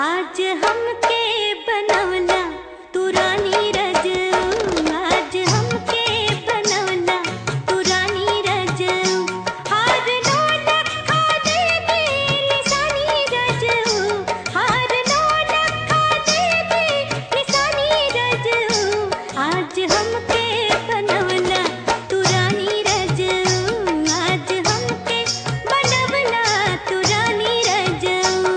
आज हमके बनवला तू रानी रजऊ आज हमके बनवला तू रानी रजऊ हार नौलख खा दे दे निशानी रजऊ हार नौलख खा दे दे निशानी रजऊ आज हमके बनवला तू रानी रजऊ आज हमके बनवला तू रानी रजऊ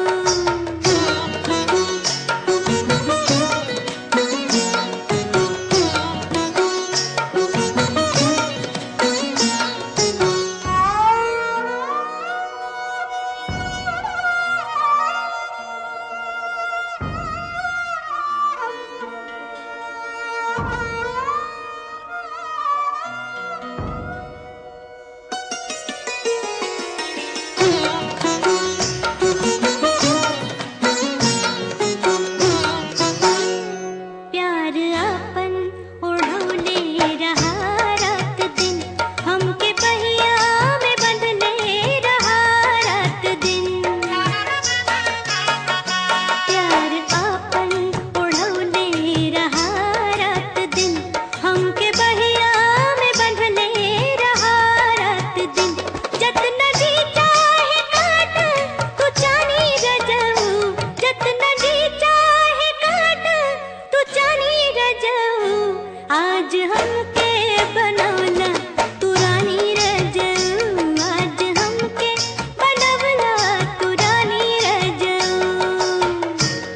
प्यार अपन ओढ़ौले रहा रात दिन हमके बहिया में बंधले रहा रात दिन प्यार अपन ओढ़ौले रहा रात दिन हमके बहिया में बंधले रहा रात दिन जतना जी चाहे काट तू जानी रजऊ जतना जी चाहे काट तू जानी रजऊ आज हमके बनवला तू रानी रजऊ आज हमके बनवला तू रानी रजऊ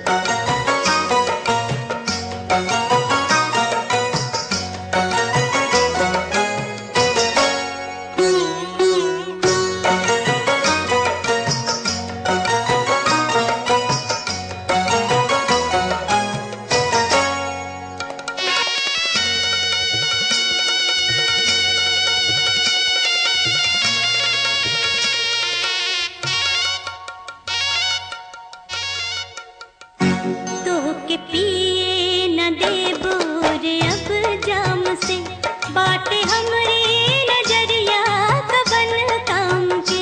तोहके पिए न देबो रे अब जाम से बाटे हमरे नजरिया कबन काम के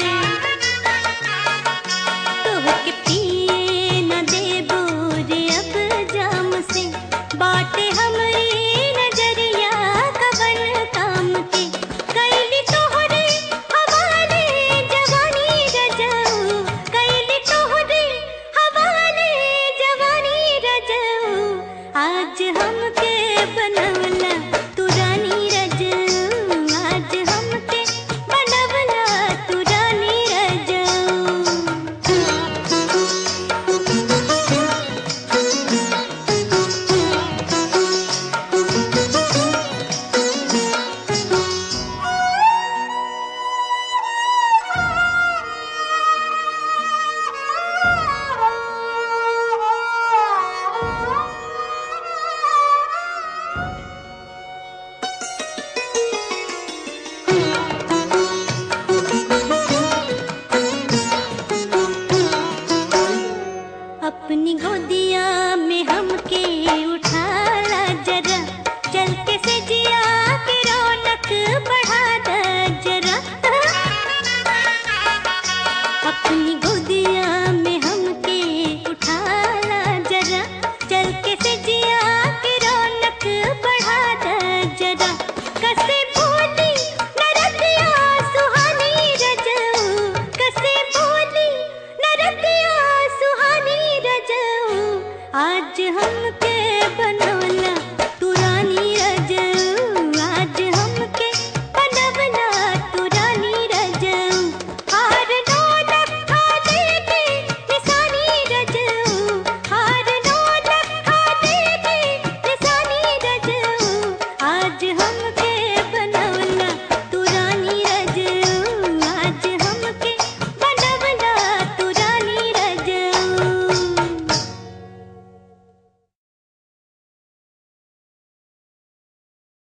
तोहके पिए न देबो रे अब जाम से बाटे हमरे नजरिया कबन काम के कैली तोहरे हवाले जवानी रजऊ कैली तोहरे हवाले जवानी रजऊ आज हमके बनवला तू रानी रजऊ आज हमके बनवला तू रानी अपनी गोदिया में हमके उठाला जरा चल के से जिया के रौनक बढ़ा द जरा अपनी गोदिया में हमके उठाला जरा चल के से जिया के रौनक बढ़ा द जरा कसे बोली नरतिया सुहानी रजऊ कसे बोली नरतिया सुहानी रजऊ आज हमके